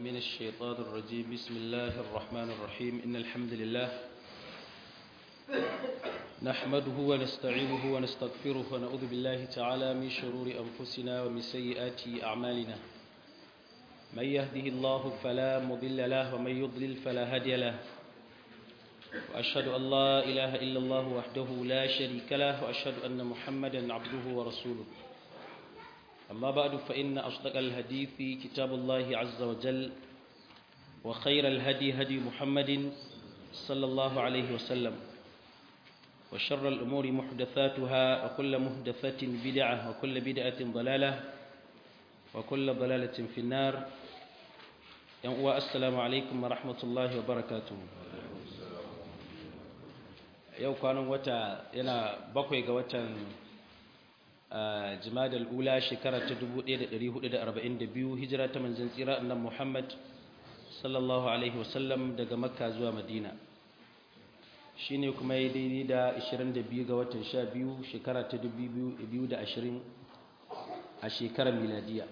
من الشيطان الرجيم بسم الله الرحمن الرحيم إن الحمد لله نحمده ونستعينه ونستغفره ونعوذ بالله تعالى من شرور أنفسنا ومن سيئات أعمالنا من يهده الله فلا مضل له ومن يضلل فلا هادي له وأشهد أن لا إله إلا الله وحده لا شريك له وأشهد أن محمدا عبده ورسوله أما بعد فإن أصدق الحديث كتاب الله عز وجل وخير الهدي هدي محمد صلى الله عليه وسلم وشر الأمور محدثاتها وكل محدثة بدعة وكل بدعة ضلالة وكل ضلالة في النار السلام عليكم ورحمة الله وبركاته yau kwanan wata yana bakwai ga watan jimadar ula shekara ta 1442 hijira ta manzan tsira annan muhammad sallallahu alaihi wasallam daga makka zuwa madina shi ne kuma ya daidai da 22 ga watan 12 shekara ta 2020 a shekarar miladiya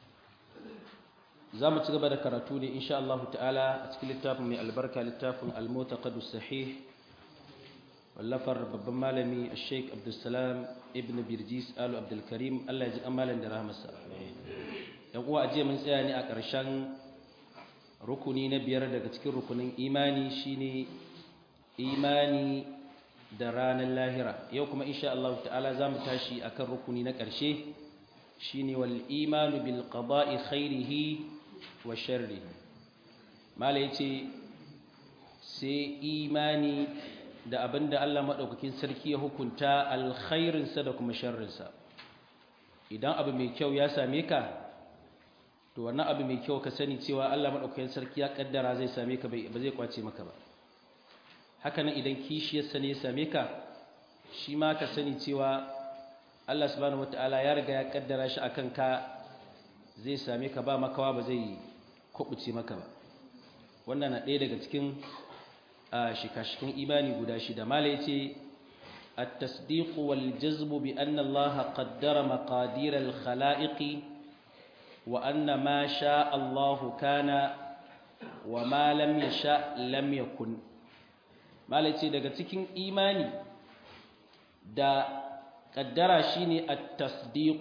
za mu ci gaba da karatu ne insha Allah ta'ala a cikin littafin mai albarka littafin al-mutaqaddu sahih wallafar babban malami sheik abdulsalam ibn birjis alu abdulkarim allah ya ji amalan da rahmasa yan uwa ajiye mun tsaya ne a ƙarshen rukuni na biyar daga cikin rukunin imani shine imani da ranar lahira yau kuma insha Allah ta'ala za mu tashi akan rukuni na ƙarshe shine wal imanu bil qada'i khairihi wa sharrihi mala yace sai imani da abin da Allah maɗaukakin sarki ya hukunta alkhairinsa da kuma sharrinsa idan abu mai kyau ya same ka to wannan abu mai kyau ka sani cewa Allah maɗaukakin sarki ya ƙaddara zai same ka ba zai kwace maka ba haka nan idan kishiyarsa ne ya same ka shi ma ka sani cewa Allah subhanahu wataala ya riga ya ƙaddara shi akan ka zai same ka ba makawa ba zai kubuce maka ba wannan na ɗaya daga cikin a shikashikin imani guda shida mala yace at-tasdiq wal jazm bi anna Allah qaddara maqadir al-khalaiq wa anna ma sha Allah kana wa ma lam yasha lam yakun mala yace daga cikin imani da kaddara shine at-tasdiq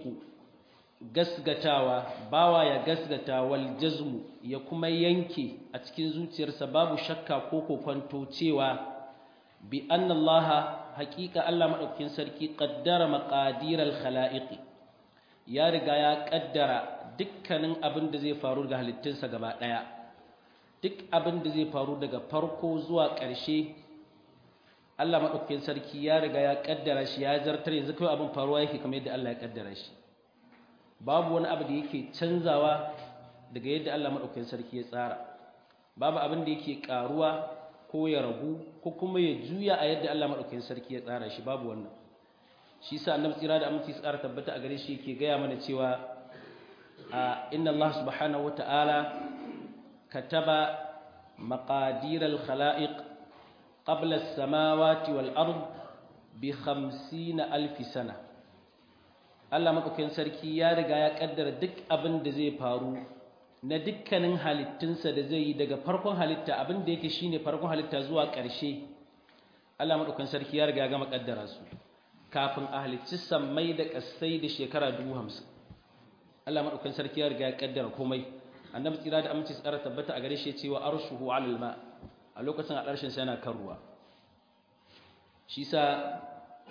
gasgatawa bawa ya gasgata wal jazmu ya kuma yanke a cikin zuciyarsa babu shakka ko kokonto cewa bi anna Allah haqiqa Allah madaukakin sarki qaddara maqadir al khalaiq ya riga ya kaddara dukkanin abin da zai faru ga halittunsa gaba daya duk abin da zai faru daga farko zuwa ƙarshe Allah madaukakin sarki ya riga ya kaddara shi ya zartar yanzu kai abin faruwa yake kamar yadda Allah ya kaddara shi babu wani abu da yake canzawa daga yadda Allah maɗaukakin sarki ya tsara babu abin da yake ƙaruwa ko ya ragu ko kuma ya juya a yadda Allah maɗaukakin sarki ya tsara shi babu wannan shi sa annabi tsira da aminci tsara tabbata a gare shi yake gaya mana cewa a inna Allah subhanahu wata'ala kataba maqadir al-khalaiq qabla as-samawati wal ard bi 50 alf sana Allah maɗaukakin sarki ya riga ya ƙaddara duk abin da zai faru na dukkanin halittunsa da zai yi daga farkon halitta abin da yake shine farkon halitta zuwa ƙarshe Allah maɗaukakin sarki ya riga ya gama ƙaddara su kafin a halicci sammai da ƙasai da shekara dubu hamsin Allah maɗaukakin sarki ya riga ya ƙaddara komai annabi tsira da aminci tsara tabbata a gare shi cewa arshuhu alal ma a lokacin a ƙarshen sa yana kan ruwa shi sa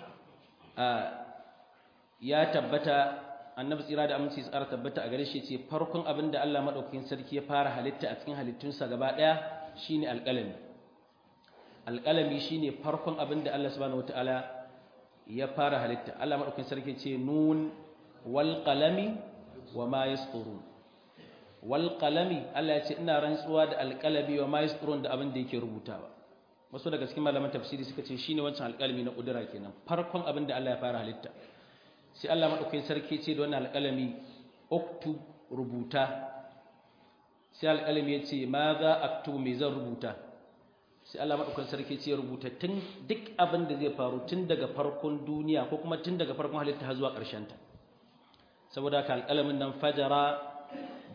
ya tabbata annabi tsira da aminci tsara tabbata a gare shi ce farkon abin da Allah madaukakin sarki ya fara halitta a cikin halittunsa gaba daya shine alƙalami alƙalami shine farkon abin da Allah subhanahu wataala ya fara halitta Allah madaukakin sarki ce nun wal qalami wama yasturun wal qalami Allah ya ce ina rantsuwa da alƙalami wama yasturun da abin da yake rubutawa wasu daga cikin malaman tafsiri suka ce shine wancan alƙalami na kudura kenan farkon abin da Allah ya fara halitta sai Allah maɗaukakin sarki ce da wannan alƙalami oktu rubuta sai alƙalami ya ce ma za aktu me zan rubuta sai Allah maɗaukakin sarki ce rubuta tun duk abin da zai faru tun daga farkon duniya ko kuma tun daga farkon halitta har zuwa ƙarshen ta saboda ka alƙalamin nan fajara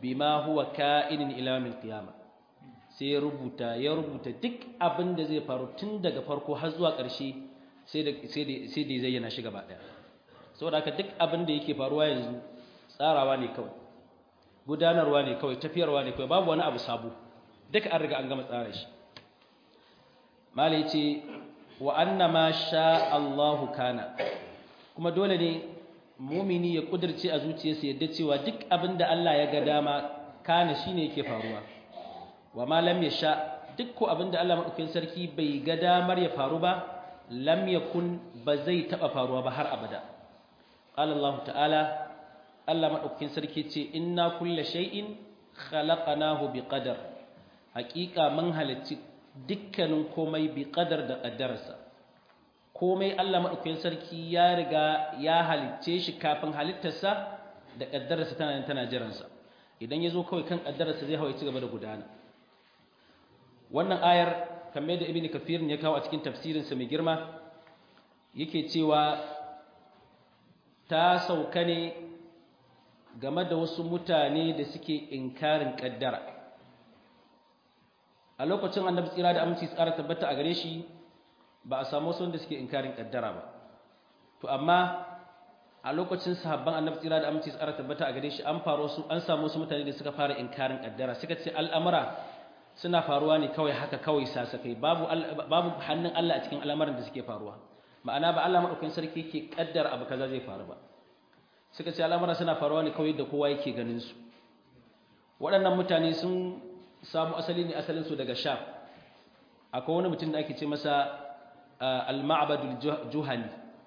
bima huwa ka'inin ila min qiyamah sai ya rubuta ya rubuta duk abin da zai faru tun daga farko har zuwa ƙarshe sai da sai da sai da zayyana shi gaba daya saboda haka duk abin da yake faruwa yanzu tsarawa ne kawai gudanarwa ne kawai tafiyarwa ne kawai babu wani abu sabo duka an riga an gama tsara shi mala yace wa anna ma sha Allahu kana kuma dole ne mumini ya kudirce a zuciyarsa yadda cewa duk abin da Allah ya ga dama kana shine yake faruwa wa ma lam yasha duk ko abin da Allah madaukakin sarki bai ga damar ya faru ba lam yakun ba zai taba faruwa ba har abada qala Allah ta'ala Allah madaukakin sarki ce inna kulla shay'in khalaqnahu biqadar haqiqa mun halicci dukkanin komai biqadar da qaddarsa komai Allah madaukakin sarki ya riga ya halicce shi kafin halittarsa da qaddarsa tana tana jiransa idan yazo kawai kan qaddarsa zai hawaye ci gaba da gudana wannan ayar kamar da ibnu kafir ya kawo a cikin tafsirinsa mai girma yake cewa ta sauka ne game da wasu mutane da suke inkarin kaddara a lokacin annabi tsira da aminci tsara tabbata a gare shi ba a samu wasu wanda suke inkarin kaddara ba to amma a lokacin sahabban annabi tsira da aminci tsara tabbata a gare shi an faru su an samu wasu mutane da suka fara inkarin kaddara suka ce al'amura suna faruwa ne kawai haka kawai sasakai babu babu hannun Allah a cikin al'amuran da suke faruwa ma'ana ba Allah madaukakin sarki yake kaddara abu kaza zai faru ba suka ce al'amura suna faruwa ne kawai da kowa yake ganin su waɗannan mutane sun samu asali ne asalin su daga Sham akwai wani mutum da ake ce masa al-ma'badul juhani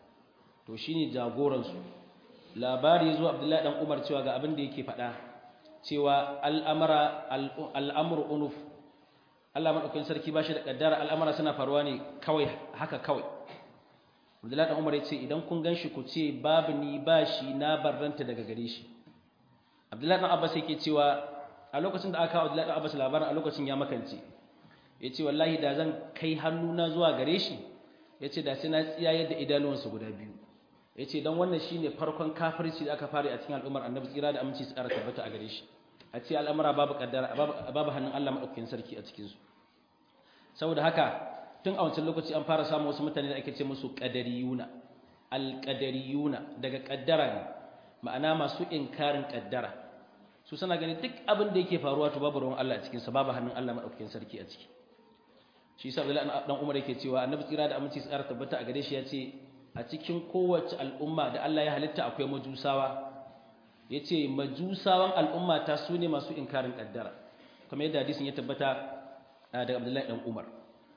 to shine jagoran su labari zuwa Abdullahi dan Umar cewa ga abin da yake faɗa cewa al'amara al'amru unuf Allah madaukakin sarki bashi da kaddara al'amara suna faruwa ne kawai haka kawai Abdullahi dan Umar ya ce idan kun ganshi ku ce babu ni bashi na barranta daga gare shi Abdullahi dan Abbas yake cewa a lokacin da aka kawo Abdullahi dan Abbas labarin a lokacin ya makance yace wallahi da zan kai hannuna zuwa gare shi yace da sai na tsiyaye da idanuwansa guda biyu yace dan wannan shine farkon kafirci da aka fara a cikin al'ummar Annabi tsira da aminci tsara tabbata a gare shi a ce al'amara babu kaddara babu hannun Allah madaukakin sarki a cikin su saboda haka tun a wancan lokaci an fara samun wasu mutane da ake ce musu qadariyuna alqadariyuna daga kaddara ne ma'ana masu inkarin kaddara su suna gani duk abin da yake faruwa to babu ruwan Allah a cikin sa babu hannun Allah madaukakin sarki a ciki shi yasa Abdullahi dan Umar yake cewa Annabi tsira da aminci tsara tabbata a gare shi ya ce a cikin kowace al'umma da Allah ya halitta akwai majusawa yace majusawan al'umma ta sune masu inkarin kaddara kamar yadda hadisin ya tabbata daga Abdullahi dan Umar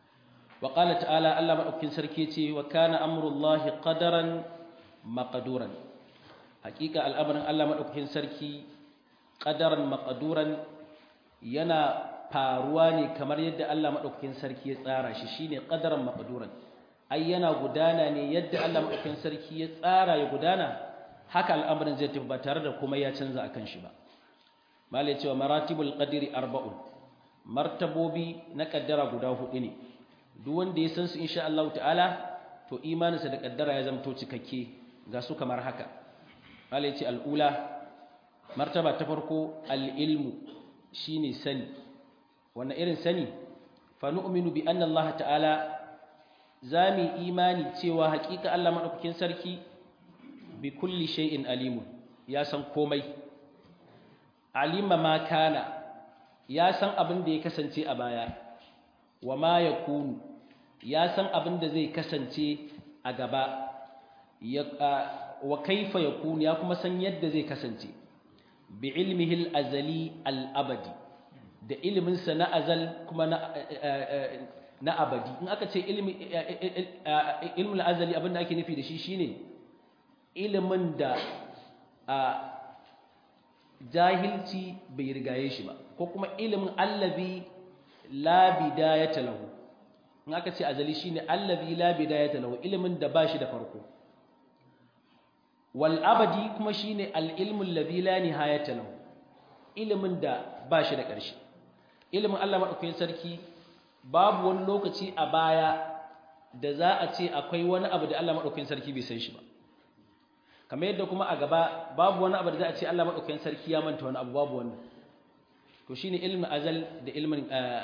wa qala ta'ala Allah madaukakin sarki yace wa kana amrullahi qadaran maqduran hakika al'amarin Allah madaukakin sarki qadaran maqduran yana faruwa ne kamar yadda Allah madaukakin sarki ya tsara shi shine qadaran maqduran ai yana gudana ne yadda Allah madaukakin sarki ya tsara ya gudana haka al'amarin zai tafi ba tare da kuma ya canza akan shi ba malai cewa maratibul qadri arba'un martabobi na kaddara guda hudu ne duk wanda ya san su insha Allah ta'ala to imaninsa da kaddara ya zamto cikakke ga su kamar haka malai ce al'ula martaba ta farko al-ilmu shine sani wannan irin sani fa nu'minu bi anna Allah ta'ala zami imani cewa hakika Allah madaukakin sarki bi kulli shay'in alimun ya san komai alima ma kana ya san abin da ya kasance a baya wa ma yakunu ya san abin da zai kasance a gaba ya wa kaifa yakunu ya kuma san yadda zai kasance bi ilmihi al-azali al-abadi da iliminsa na azal kuma na na abadi in aka ce ilmi ilmul azali abinda ake nufi da shi shine ilimin da jahilci bai rigaye shi ba ko kuma ilimin allazi la bidayata lahu in aka ce azali shine allazi la bidayata lahu ilimin da bashi da farko wal abadi kuma shine al ilmu allazi la nihayata lahu ilimin da bashi da ƙarshe ilimin Allah madaukakin sarki babu wani lokaci a baya da za a ce akwai wani abu da Allah madaukakin sarki bai san shi ba kamar yadda kuma a gaba babu wani abu da za a ce Allah madaukakin sarki ya manta wani abu babu wannan to shine ilmin azal da ilmin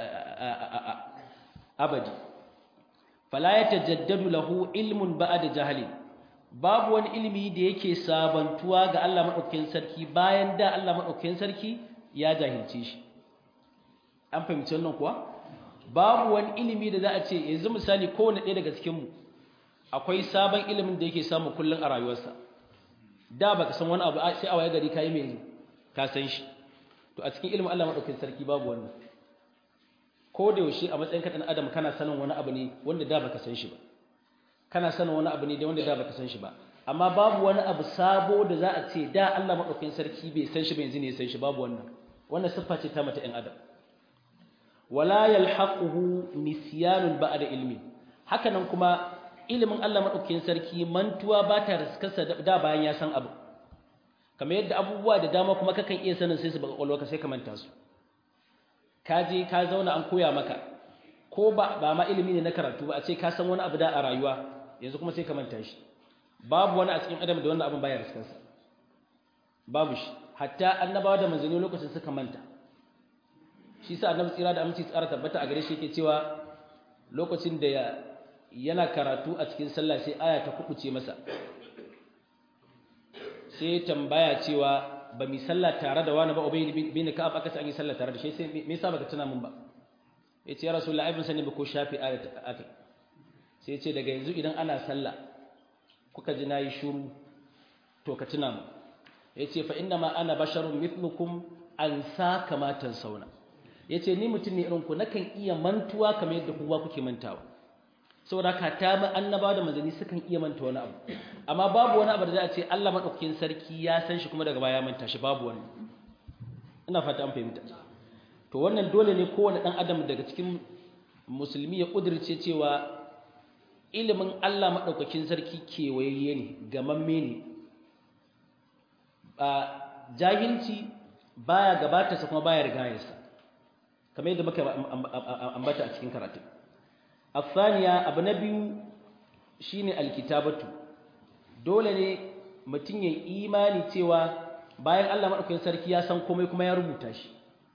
abadi fala yatajaddadu lahu ilmun ba'da jahlin babu wani ilimi da yake sabantuwa ga Allah madaukakin sarki bayan da Allah madaukakin sarki ya jahilce shi an fahimci wannan kuwa babu wani ilimi da za a ce yanzu misali kowane ɗaya daga cikin mu akwai sabon ilimin da yake samu kullun a rayuwarsa da baka san wani abu sai a waye gari kai mai ka san shi to a cikin ilimin Allah madaukakin sarki babu wannan ko da yaushe a matsayin ka dan adam kana sanin wani abu ne wanda da baka san shi ba kana sanin wani abu ne da wanda da baka san shi ba amma babu wani abu sabo da za a ce da Allah madaukakin sarki bai san shi ba yanzu ne ya san shi babu wannan wannan siffa ce ta mata ɗan adam wala yalhaquhu nisyanun ba'da ilmi haka nan kuma ilimin Allah madaukakin sarki mantuwa ba ta riskarsa da bayan ya san abu kamar yadda abubuwa da dama kuma kakan iya sanin sai su baka kwalwa sai ka manta su ka je ka zauna an koya maka ko ba ba ma ilimi ne na karatu ba a ce ka san wani abu da a rayuwa yanzu kuma sai ka manta shi babu wani a cikin adam da wannan abin baya riskarsa babu shi hatta annabawa da manzanni lokacin suka manta shi sa annabi tsira da aminci tsara tabbata a gare shi yake cewa lokacin da yana karatu a cikin sallah sai aya ta kubuce masa sai tambaya cewa ba mi sallah tare da wani ba ubay bin ka'ab aka ce an yi sallah tare da shi sai me yasa baka tuna mun ba yace ya rasulullahi ibn sani ba ko shafi aya ta akai sai yace daga yanzu idan ana sallah kuka ji nayi shiru to ka tuna mu yace fa inna ma ana basharun mithlukum an sa kama sauna. yace ni mutum ne irin ku nakan iya mantuwa kamar yadda kowa kuke mantawa saboda ka ta ba annaba da manzanni sukan iya manta wani abu amma babu wani abu da za a ce Allah madaukakin sarki ya san shi kuma daga baya manta shi babu wani ina fata an fahimta to wannan dole ne kowane dan adam daga cikin musulmi ya kudirce cewa ilimin Allah madaukakin sarki kewayayye ne gamamme ne a jahilci baya gabata sa kuma baya rigayarsa kamar yadda muka ambata a cikin karatu الثانية abu na biyu shine alkitabatu dole ne mutum ya imani cewa bayan Allah madaukakin sarki ya san komai kuma ya rubuta shi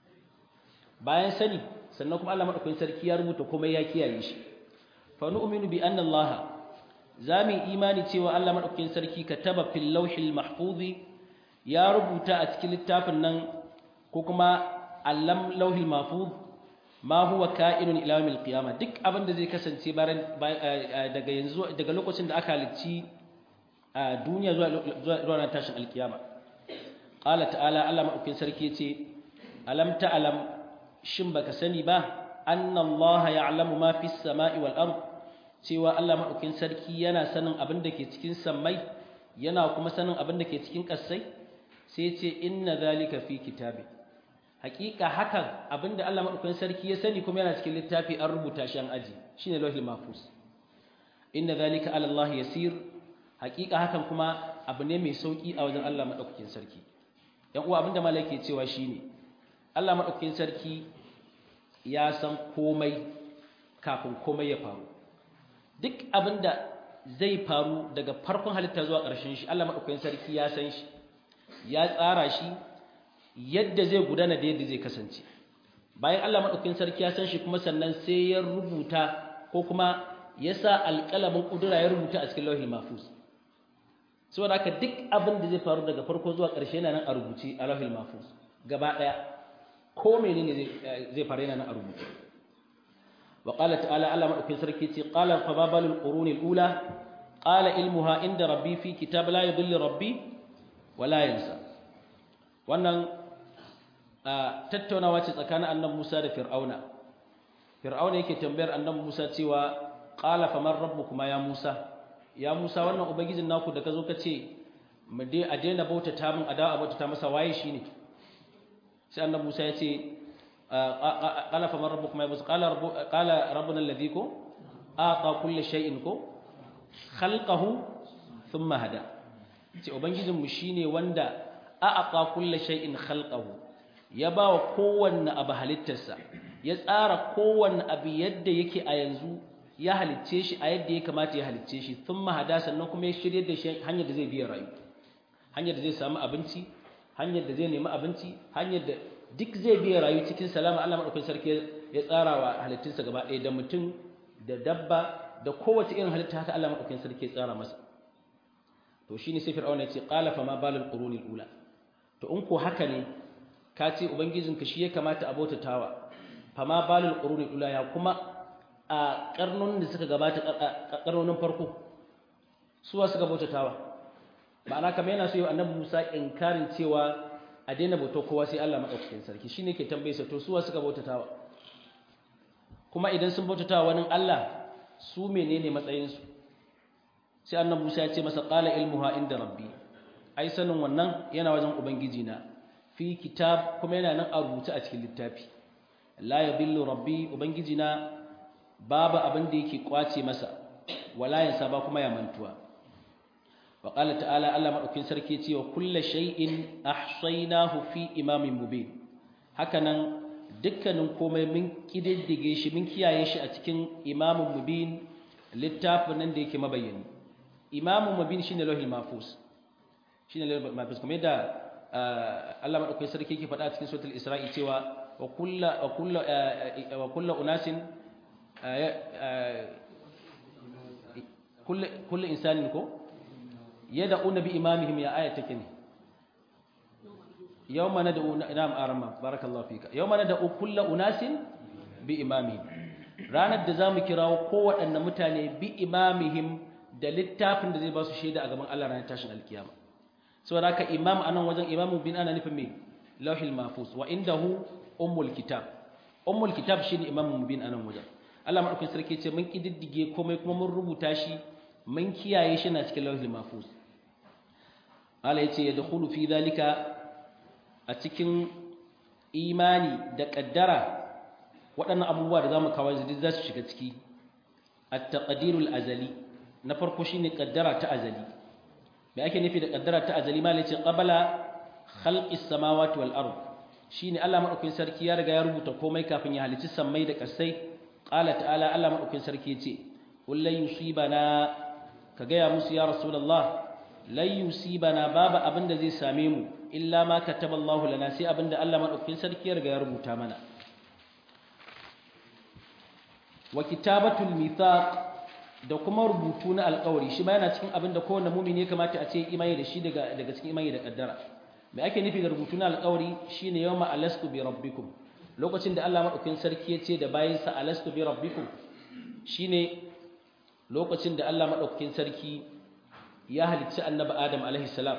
bayan sani sannan kuma Allah madaukakin sarki ya rubuta komai ya kiyaye shi fa nu'minu bi anna Allah zamu imani cewa Allah madaukakin sarki kataba fil lawhil mahfuzi ya rubuta a cikin littafin nan ko kuma allam lawhil mahfuz ma huwa ka'inun ila yawmil qiyamah duk abin da zai kasance daga yanzu daga lokacin da aka halicci a duniya zuwa zuwa ran tashin alkiyama qala ta'ala Allah madaukin sarki yace alam ta'lam shin baka sani ba anna Allah ya'lamu ma fis sama'i wal ard cewa Allah madaukin sarki yana sanin abin da ke cikin sammai yana kuma sanin abin da ke cikin ƙasai sai yace inna zalika fi kitabi hakika hakan abinda Allah madaukakin sarki ya sani kuma yana cikin littafi an rubuta shi an aji shine lauhil mahfuz inna zalika ala Allah yasir hakika hakan kuma abu ne mai sauki a wajen Allah madaukakin sarki yan uwa abinda malaka ke cewa shine Allah madaukakin sarki ya san komai kafin komai ya faru duk abinda zai faru daga farkon halitta zuwa ƙarshen shi Allah madaukakin sarki ya san shi ya tsara shi yadda zai gudana da yadda zai kasance bayan Allah madaukakin sarki ya san shi kuma sannan sai ya rubuta ko kuma ya sa alƙalamin ƙudura ya rubuta a cikin lauhin mahfuz saboda haka duk abin da zai faru daga farko zuwa ƙarshe yana nan a rubuce a lauhin mahfuz gaba ɗaya ko menene zai faru yana nan a rubuce wa qala ta'ala Allah madaukakin sarki ce qala fa babalul qurunil ula qala ilmuha inda rabbi fi kitab la yudhillu rabbi wa la yansa wannan tattaunawa ce tsakanin annabi Musa da Fir'auna Fir'auna yake tambayar annabi Musa cewa qala faman rabbukuma ya Musa ya Musa wannan ubangijin naku da kazo kace mu dai a daina bauta ta mun adawa bauta ta masa waye shine sai annabi Musa ya ce qala faman rabbukuma ya Musa qala rabbu qala rabbuna alladhi ko aqa kulli shay'in ko khalqahu thumma hada ce ubangijin mu shine wanda aqa kulli shay'in khalqahu ya ba wa kowanne abu halittarsa ya tsara kowanne abu yadda yake a yanzu ya halicce shi a yadda ya kamata ya halicce shi sun mahada sannan kuma ya shirya da shi hanyar da zai biya rayu hanyar da zai samu abinci hanyar da zai nemi abinci hanyar da duk zai biya rayu cikin salama Allah madaukakin sarki ya tsara wa halittunsa gaba ɗaya da mutum da dabba da kowace irin halitta haka Allah madaukakin sarki ya tsara masa to shine sai fir'auna ya ce qala fa ma balul qurunil ula to in ko haka ne ka ce ubangijinka shi ya kamata a bautatawa fa ma balul qurunil ula ya kuma a karnonin da suka gabata karnonin farko suwa suka bautatawa ma'ana kamar yana so yi annabi Musa inkarin cewa a daina bauta kowa sai Allah madaukakin sarki shine ke tambaye sa to suwa suka bautatawa kuma idan sun bautatawa wani Allah su menene matsayin su sai annabi Musa ya ce masa qala ilmuha inda rabbi ai sanin wannan yana wajen ubangiji na fi kitab kuma yana nan a rubuce a cikin littafi la yadillu rabbi ubangiji na babu abin da yake kwace masa wala yansa ba kuma ya mantuwa wa qala ta'ala Allah madaukin sarki ce wa kullu shay'in ahsaynahu fi imamin mubin hakanan dukkanin komai mun kididdige shi mun kiyaye shi a cikin imamin mubin littafin nan da yake mabayyani imamun mubin shine lauhil mahfuz shine lauhil mahfuz kuma yadda Allah madaukin sarki yake faɗa a cikin suratul isra'i cewa wa kullu wa kullu wa kullu unasin kullu insanin ko yad'una bi imamihim ya aya take ne yawma nad'u na'am arama barakallahu fika yawma nad'u kullu unasin bi imamihim ranar da zamu kirawo kowaɗanne mutane bi imamihim da littafin da zai ba su shaida a gaban Allah ranar tashin alkiyama saboda haka imam anan wajen imamu bin ana nufin me lauhil mahfuz wa indahu ummul kitab ummul kitab shine imamu bin anan wajen Allah madaukakin sarki ce mun kididdige komai kuma mun rubuta shi mun kiyaye shi na cikin lauhil mahfuz Allah yace yadkhulu fi zalika a cikin imani da kaddara waɗannan abubuwa da zamu kawo yanzu za su shiga ciki at-taqdirul azali na farko shine kaddara ta azali me ake nufi da kaddara ta azali malai ce qabala khalqis samawati wal ard shine Allah madaukakin sarki ya riga ya rubuta komai kafin ya halicci sammai da ƙasai qala ta'ala Allah madaukakin sarki yace kullu yusibana ka gaya musu ya rasulullah la yusibana babu abin da zai same mu illa ma kataballahu lana sai abin da Allah madaukakin sarki ya riga ya rubuta mana wa kitabatul mithaq da kuma rubutu na alƙawari shi ma yana cikin abin da kowanne mumini ya kamata a ce imani da shi daga daga cikin imani da kaddara me ake nufi da rubutu na alƙawari shine yawma alastu bi rabbikum lokacin da Allah madaukakin sarki ya ce da bayinsa alastu bi rabbikum shine lokacin da Allah madaukakin sarki ya halicci annabi Adam alaihi salam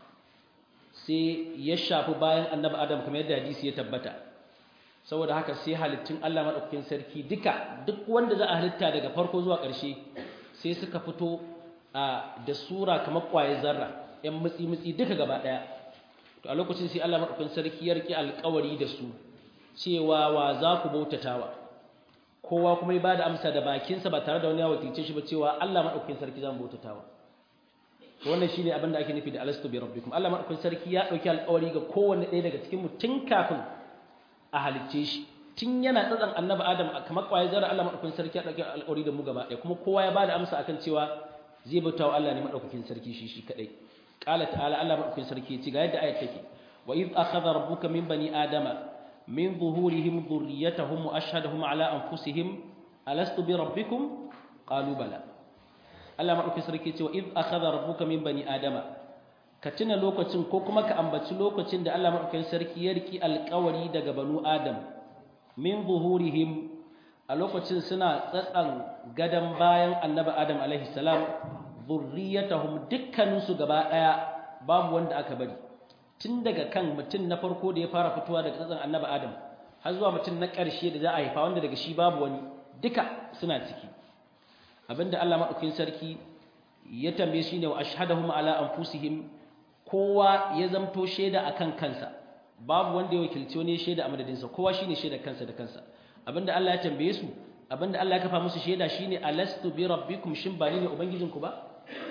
sai ya shafi bayan annabi Adam kamar yadda hadisi ya tabbata saboda haka sai halittun Allah madaukakin sarki duka duk wanda za a halitta daga farko zuwa ƙarshe sai suka fito a da sura kamar ƙwaye zarra ƴan mutsi mutsi duka gaba ɗaya to a lokacin sai Allah madaukakin sarki ya rike alƙawari da su cewa wa za ku bautatawa kowa kuma ya bada amsa da bakinsa ba tare da wani ya wakilce shi ba cewa Allah madaukakin sarki za mu bautatawa to wannan shine abin da ake nufi da alastu bi rabbikum Allah madaukakin sarki ya dauki alƙawari ga kowanne ɗaya daga cikin mu tun kafin a halicce shi tun yana tsatsan annabi adam kamar kwaye zara Allah madaukakin sarki ya dauki alƙawari da mu gaba ɗaya kuma kowa ya bada amsa akan cewa zai bauta wa Allah ne madaukakin sarki shi shi kadai qala ta'ala Allah madaukakin sarki ya ce ga yadda ayat take wa id akhadha rabbuka min bani adama min zuhurihim dhurriyyatahum wa ashhadahum ala anfusihim alastu bi rabbikum qalu bala Allah madaukakin sarki ya ce wa id akhadha rabbuka min bani adama ka tuna lokacin ko kuma ka ambaci lokacin da Allah madaukakin sarki ya riki alƙawari daga banu Adam min zuhurihim a lokacin suna tsatsan gadan bayan annabi Adam alaihi salam zurriyatahum dukkanin su gaba daya babu wanda aka bari tun daga kan mutum na farko da ya fara fitowa daga tsatsan annabi Adam har zuwa mutum na ƙarshe da za a haifa wanda daga shi babu wani duka suna ciki abinda Allah madaukakin sarki ya tambaye shi ne wa ashhadahum ala anfusihim kowa ya zamto shaida akan kansa babu wanda ya wakilci wani shaida a madadinsa kowa shine shaida kansa da kansa abinda Allah ya tambaye su abinda Allah ya kafa musu shaida shine alastu bi rabbikum shin ba ni ne ubangijinku ba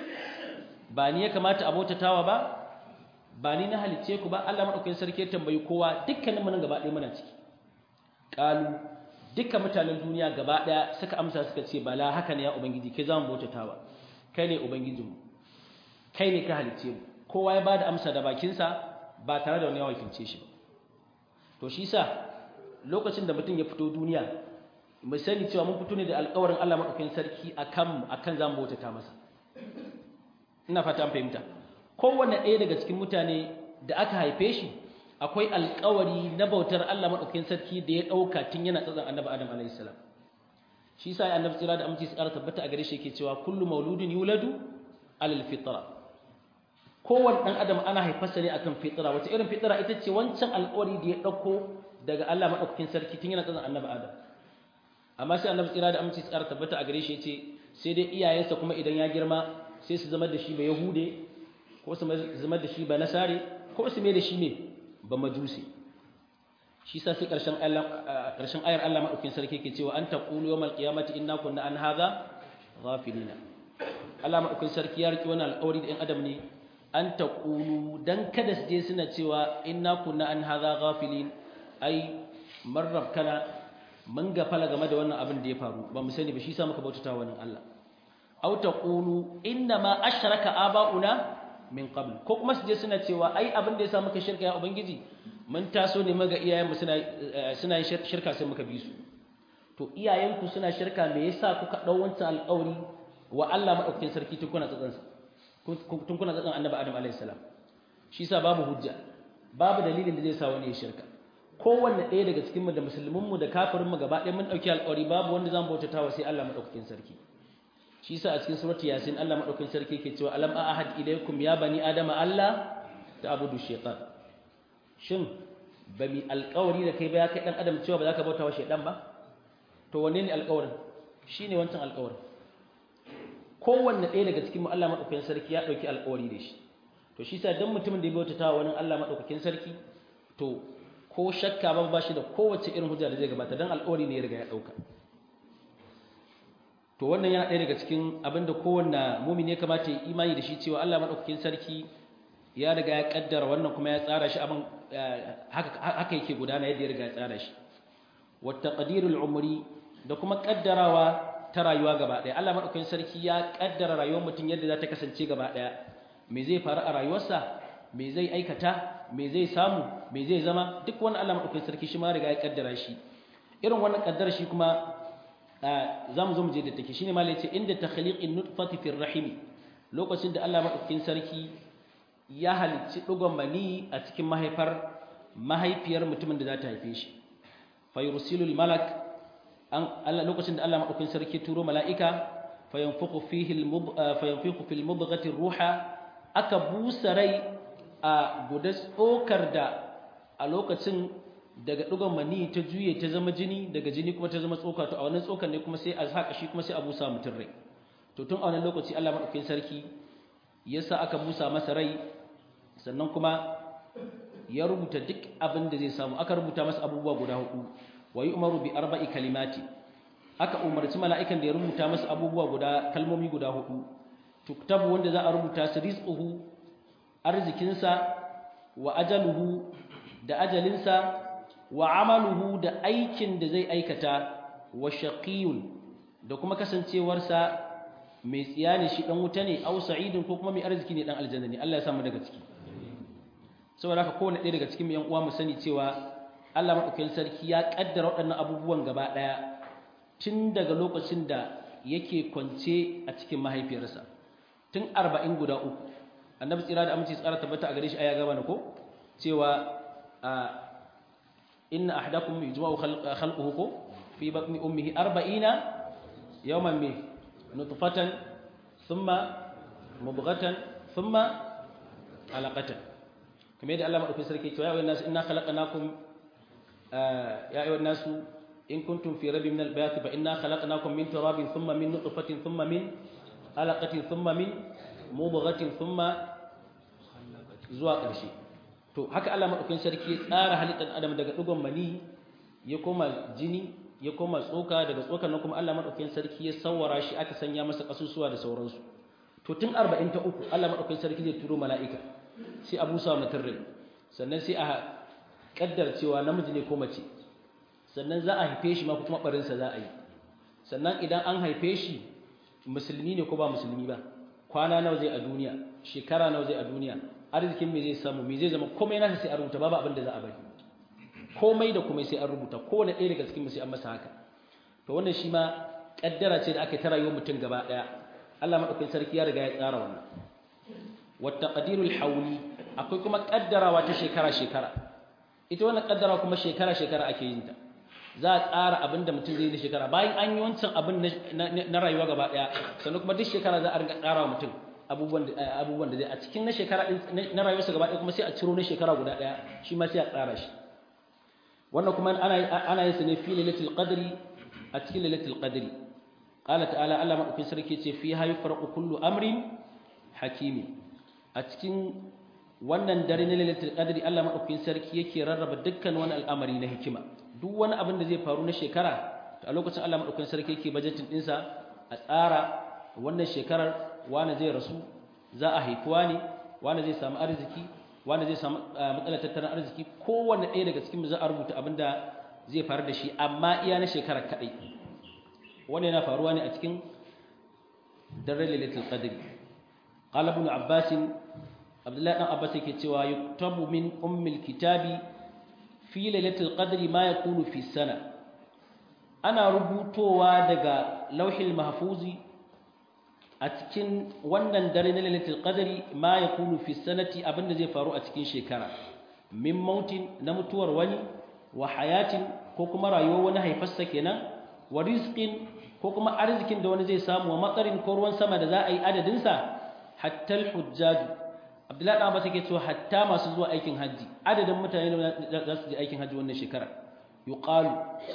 ba ni ya kamata a bautatawa ba ba ni na halicce ku ba Allah madaukakin sarki ya tambayi kowa dukkanin mu nan gaba ɗaya muna ciki qalu dukkan mutanen duniya gaba ɗaya suka amsa suka ce bala haka ne ya ubangiji kai zamu bautatawa kai ne ubangijinmu kai ne ka halicce mu kowa ya bada amsa da bakinsa ba tare da wani ya wakilce shi ba to shi sa lokacin da mutum ya fito duniya mu sani cewa mun fito ne da alƙawarin Allah madaukakin sarki akan akan zamu bautata masa ina fata an fahimta kowanne ɗaya daga cikin mutane da aka haife shi akwai alƙawari na bautar Allah madaukakin sarki da ya ɗauka tun yana tsatsan annabi Adam alaihi salam shi sa annabi tsira da aminci tsara tabbata a gare shi yake cewa kullu mauludin yuladu alal fitra kowanne dan adam ana haifarsa ne akan fitra wace irin fitra ita ce wancan alƙawari da ya ɗauko daga Allah madaukakin sarki tun yana tsatsan annabi Adam amma sai annabi tsira da aminci tsara tabbata a gare shi yace sai dai iyayensa kuma idan ya girma sai su zama da shi ba yahude ko su zama da shi ba nasare ko su mai da shi ne ba majusi shi sa sai karshen karshen ayar Allah madaukakin sarki yake cewa an taqulu yawmal qiyamati inna kunna an hadha ghafilina Allah madaukakin sarki ya riki wannan alƙawari da ɗan adam ne an taqulu dan kada su je suna cewa inna kunna an hadha ghafilin ai marrab kana mun gafala game da wannan abin da ya faru ba mu sani ba shi sa muka bautata wa Allah aw taqulu inna ma ashraka aba'una min qabl ko kuma su je suna cewa ai abin da yasa muka shirka ya ubangiji mun taso ne maga iyayenmu suna suna yin shirka sai muka bi su to iyayenku suna shirka me yasa kuka dau wancan alƙawari wa Allah madaukakin sarki tun kuna tsatsan tun kuna tsatsan annabi Adam alaihi salam shi yasa babu hujja babu dalilin da zai sa wani ya shirka kowanne ɗaya daga cikin mu da musulmin mu da kafirin mu gaba ɗaya mun dauki alƙawari babu wanda zan bautata wa sai Allah madaukakin sarki shi yasa a cikin surati yasin Allah madaukakin sarki yake cewa alam ahad ilaykum ya bani adama Allah ta'budu shaytan shin ba mi alƙawari da kai ba ya kai dan adam cewa ba za ka bauta wa shaytan ba to wanne ne alƙawarin shine wancan alƙawarin kowanne ɗaya daga cikin mu Allah madaukakin sarki ya dauki alƙawari da shi to shi yasa dan mutumin da ya bauta wa wani Allah madaukakin sarki to ko shakka ba ba shi da kowace irin hujja da zai gabata dan alƙawari ne ya riga ya dauka to wannan yana ɗaya daga cikin abin da kowanne mumin ya kamata ya imani da shi cewa Allah maɗaukakin sarki ya riga ya ƙaddara wannan kuma ya tsara shi abin haka yake gudana yadda ya riga ya tsara shi wata ƙadirul umri da kuma ƙaddarawa ta rayuwa gaba ɗaya Allah maɗaukakin sarki ya ƙaddara rayuwar mutum yadda za ta kasance gaba ɗaya me zai faru a rayuwarsa me zai aikata me zai samu me zai zama duk wani Allah maɗaukakin sarki shi ma riga ya ƙaddara shi irin wannan ƙaddara shi kuma za mu zo mu je da take shine malai ce inda takhliqin nutfati fi rahimi lokacin da Allah madaukakin sarki ya halicci dugon mani a cikin mahaifar mahaifiyar mutumin da za ta haife shi fa yursilu al malak an Allah lokacin da Allah madaukakin sarki turo mala'ika fa yanfuqu fihi al fa yanfuqu fil mudghati ruha aka busa rai a gudas tsokar da a lokacin daga dugon mani ta juye ta zama jini daga jini kuma ta zama tsoka to a wannan tsokan ne kuma sai a saka shi kuma sai a busa mutum rai to tun a wannan lokaci Allah madaukakin sarki yasa aka busa masa rai sannan kuma ya rubuta duk abin da zai samu aka rubuta masa abubuwa guda hudu wa yu'maru bi arba'i kalimati aka umarci mala'ikan da ya rubuta masa abubuwa guda kalmomi guda hudu tuktabu wanda za a rubuta su rizquhu arzikinsa wa ajaluhu da ajalinsa wa amaluhu da aikin da zai aikata wa shaqiyun da kuma kasancewarsa mai tsiya ne shi dan wuta ne au sa'idun ko kuma mai arziki ne dan aljanna ne Allah ya samu daga ciki saboda haka kowanne ɗaya daga cikin yan uwa mu sani cewa Allah madaukakin sarki ya kaddara waɗannan abubuwan gaba ɗaya tun daga lokacin da yake kwance a cikin mahaifiyarsa tun arba'in guda uku annabi tsira da aminci tsara tabbata a gare shi aya gaba ne ko cewa إن أحدكم يجمع خلقه في بطن أمه أربعين يوما من نطفة ثم مبغة ثم علقة كما يدعى الله في سركي يا أيها الناس إنا خلقناكم يا أيها الناس إن كنتم في ريب من البيات فإنا خلقناكم من تراب ثم من نطفة ثم من علقة ثم من مبغة ثم زواق الشيء to haka Allah madaukakin sarki ya tsara halittar adam daga dugon mani ya koma jini ya koma tsoka daga tsokan nan kuma Allah madaukakin sarki ya sawara shi aka sanya masa kasusuwa da sauransu to tun 43 Allah madaukakin sarki zai turo mala'ika sai Abu Sa mutum rai sannan sai a kaddar cewa namiji ne ko mace sannan za a haife shi ma kuma barin sa za a yi sannan idan an haife shi musulmi ne ko ba musulmi ba kwana nawa zai a duniya shekara nawa zai a duniya arzikin me zai samu me zai zama komai nasa sai a rubuta babu abin da za a bari komai da komai sai an rubuta kowane ɗaya daga cikin mu sai an masa haka to wannan shi ma kaddara ce da aka ta rayuwar mutum gaba daya Allah madaukakin sarki ya riga ya tsara wannan wa taqdirul hawli akwai kuma kaddarawa ta shekara shekara ita wannan kaddara kuma shekara shekara ake yin ta za a tsara abin da mutum zai yi shekara bayan an yi wancan abin na rayuwa gaba daya sannan kuma duk shekara za a rinka tsara wa mutum abubuwan da abubuwan da zai a cikin na shekara na rayuwarsa gaba daya kuma sai a ciro na shekara guda daya shi ma sai a tsara shi wannan kuma ana ana yin sa ne fi lailatul qadri a cikin lailatul qadri qala ta'ala Allah madaukin sarki ce fi hayu farqu kullu amrin hakimi a cikin wannan dare na lailatul qadri Allah madaukin sarki yake rarraba dukkan wani al'amari na hikima duk wani abin da zai faru na shekara a lokacin Allah madaukin sarki yake budgeting dinsa a tsara wannan shekarar wani zai rasu za a haifuwa ne wani zai samu arziki wani zai samu matsalar tattalin arziki kowanne ɗaya daga cikin za a rubuta abin da zai faru da shi amma iya na shekarar kaɗai wani yana faruwa ne a cikin daren lailatul qadr qala ibn abbas abdullahi dan abbas yake cewa yuktabu min ummil kitabi fi lailatul qadr ma yakunu fi sana ana rubutowa daga lauhil mahfuzi a cikin wannan dare na lailatul qadri ma yakunu fi sanati abinda zai faru a cikin shekara min mautin na mutuwar wani wa hayatin ko kuma rayuwar wani haifarsa kenan wa rizqin ko kuma arzikin da wani zai samu wa matsarin ko ruwan sama da za a yi adadin sa hatta al-hujjaj Abdullahi dan Abbas yake cewa hatta masu zuwa aikin haji adadin mutane da za su je aikin haji wannan shekara yuqalu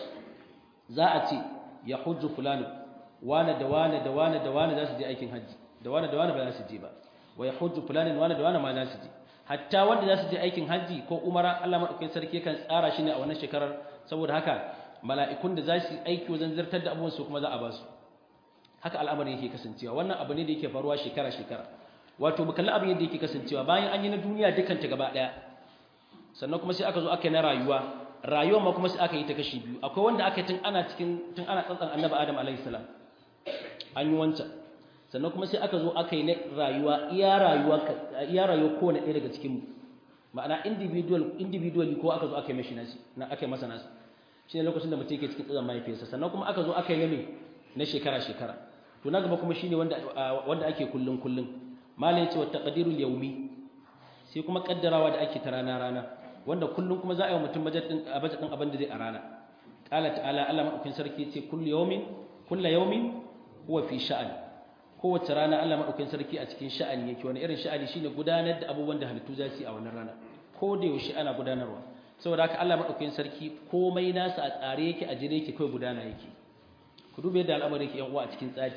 za a ce ya hujju fulani wane da wane da wane da wane za su je aikin hajji da wane da wane ba za su je ba wa ya hujju fulanin wane da wane ma za su je hatta wanda za su je aikin hajji ko umara Allah madaukakin sarki kan tsara shi ne a wannan shekarar saboda haka mala'ikun da za su aiki wajen zartar da abubuwan su kuma za a ba su haka al'amarin yake kasancewa wannan abu ne da yake faruwa shekara shekara wato mu kalli abin yadda yake kasancewa bayan an yi na duniya dukkan ta gaba daya sannan kuma sai aka zo aka yi na rayuwa rayuwa ma kuma sai aka yi ta kashi biyu akwai wanda aka yi tun ana cikin tun ana tsantsan annabi adam alaihi salam an yi wancan sannan kuma sai aka zo aka yi na rayuwa iya rayuwa iya rayuwa kowane ɗaya daga cikinmu ma'ana individual individually ko aka zo aka yi mashi nasi na aka yi masa nasi shi ne lokacin da mutum yake cikin tsazan mahaifiyarsa sannan kuma aka zo aka yi na me na shekara shekara to na gaba kuma shine wanda wanda ake kullun kullun malai ce wa taqdirul yawmi sai kuma kaddarawa da ake ta rana rana wanda kullun kuma za a yi wa mutum budget din budget din abin da zai a rana qala ta'ala Allah madaukin sarki ce kullu yawmin kullu yawmin huwa fi sha'an kowace rana Allah madaukakin sarki a cikin sha'ani yake wani irin sha'ani shine gudanar da abubuwan da halittu za su yi a wannan rana ko da yaushe ana gudanarwa saboda haka Allah madaukakin sarki komai nasa a tsare yake a jire yake kai gudana yake ku dube yadda al'amari yake yan uwa a cikin tsari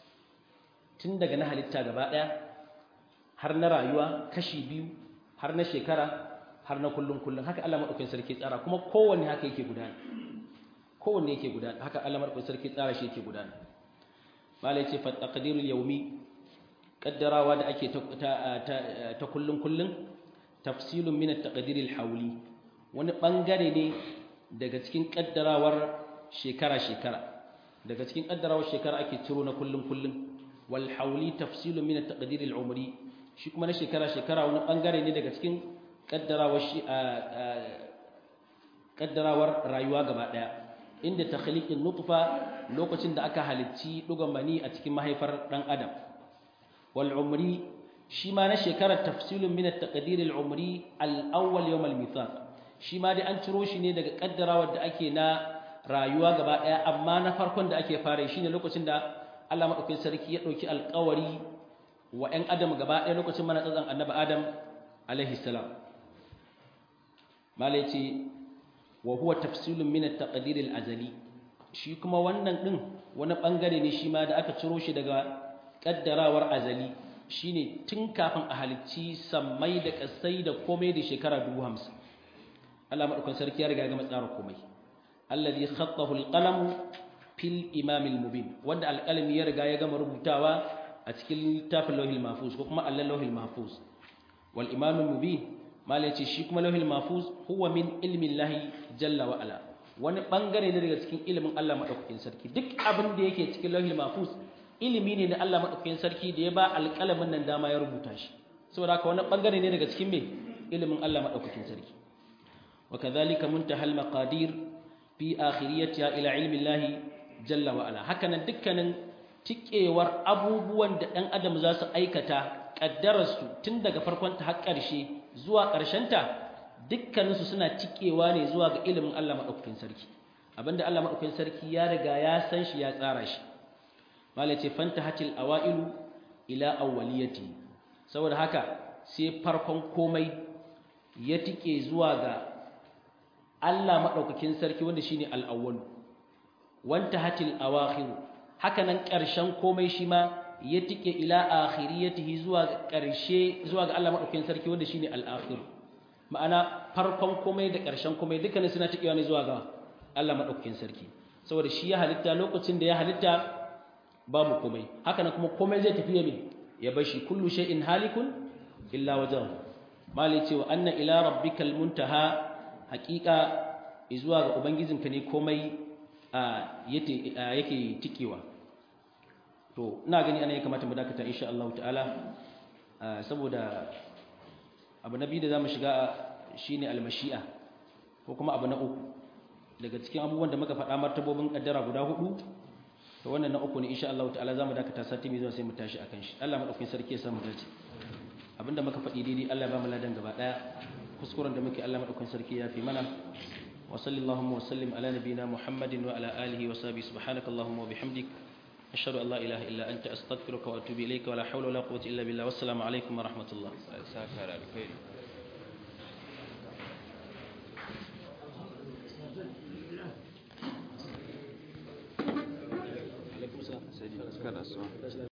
tun daga na halitta gaba daya har na rayuwa kashi biyu har na shekara har na kullun kullun haka Allah madaukakin sarki tsara kuma kowanne haka yake gudana kowanne yake gudana haka Allah madaukakin sarki tsara shi yake gudana malai ce fataqdirul yawmi kaddarawa da ake ta kullun kullun tafsilun min at-taqdiril hawli wani bangare ne daga cikin kaddarawar shekara shekara daga cikin kaddarawar shekara ake ciro na kullun kullun wal hawli tafsilun min at-taqdiril umri shi kuma na shekara shekara wani bangare ne daga cikin kaddarawar shi kaddarawar rayuwa gaba daya inda takhliqin nutfa lokacin da aka halicci dugan mani a cikin mahaifar dan adam wal umri shi ma na shekarar tafsilun min at-taqdir al-umri al-awwal yawm al-mithaq shi ma dai an ciro shi ne daga kaddarawar da ake na rayuwa gaba daya amma na farkon da ake fara shine lokacin da Allah madaukakin sarki ya dauki alƙawari wa ɗan adam gaba daya lokacin mana tsatsan annabi adam alaihi salam malai ce wa huwa tafsilun min at-taqdir al-azali shi kuma wannan din wani bangare ne shi ma da aka ciro shi daga kaddarawar azali shine tun kafin a halicci sammai da kasai da komai da shekara 50 Allah madaukakin sarki ya riga ga matsara komai alladhi khattahu al-qalam fil imam al-mubin wanda al-qalami ya riga ya gama rubutawa a cikin littafin lauhil mahfuz ko kuma allal lauhil mahfuz wal imam al-mubin mala yace shi kuma lauhil mahfuz huwa min ilmi llahi jalla wa ala wani bangare ne daga cikin ilimin Allah madaukakin sarki duk abin da yake cikin lauhil mahfuz ilimi ne na Allah madaukakin sarki da ya ba alƙalamin nan dama ya rubuta shi saboda haka wani bangare ne daga cikin me ilimin Allah madaukakin sarki wa kadhalika muntaha al-maqadir fi akhiriyatiha ila ilmi Allah jalla wa ala hakanan dukkanin tikewar abubuwan da dan adam za su aikata kaddararsu tun daga farkon ta har ƙarshe zuwa ƙarshen ta dukkaninsu suna tikewa ne zuwa ga ilimin Allah madaukakin sarki abinda Allah madaukakin sarki ya riga ya san shi ya tsara shi malai ce fantahatil awailu ila awwaliyati saboda haka sai farkon komai ya tike zuwa ga Allah madaukakin sarki wanda shine al-awwal wantahatil awakhir haka nan ƙarshen komai shi ma ya tike ila akhiriyatihi zuwa ga ƙarshe zuwa ga Allah madaukakin sarki wanda shine al-akhir ma'ana farkon komai da ƙarshen komai dukkanin suna tikewa ne zuwa ga Allah madaukakin sarki saboda shi ya halitta lokacin da ya halitta babu komai haka nan kuma komai zai tafi yamin ya bashi kullu shay'in halikun illa wajhahu mali ce wa anna ila rabbikal muntaha haqiqa zuwa ga ubangijinka ne komai yake yake tikewa to ina gani ana ya kamata mu dakata insha Allah ta'ala saboda abu na biyu da zamu shiga shine almashi'a ko kuma abu na uku daga cikin abubuwan da muka faɗa martabobin kaddara guda hudu to wannan na uku ne insha Allah ta'ala zamu dakata sati mai zuwa sai mu tashi akan shi Allah madaukakin sarki ya samu dace abinda muka faɗi daidai Allah ya ba mu ladan gaba daya kuskuren da muke Allah madaukakin sarki ya fi mana wa sallallahu wa sallim ala nabiyyina Muhammadin wa ala alihi wa sahbihi subhanakallahumma wa bihamdik ashhadu an la ilaha illa anta astaghfiruka wa atubu ilayka wa la hawla wa la quwwata illa billah wassalamu alaikum wa rahmatullah saka da alkhairi alaikum salam sai kada so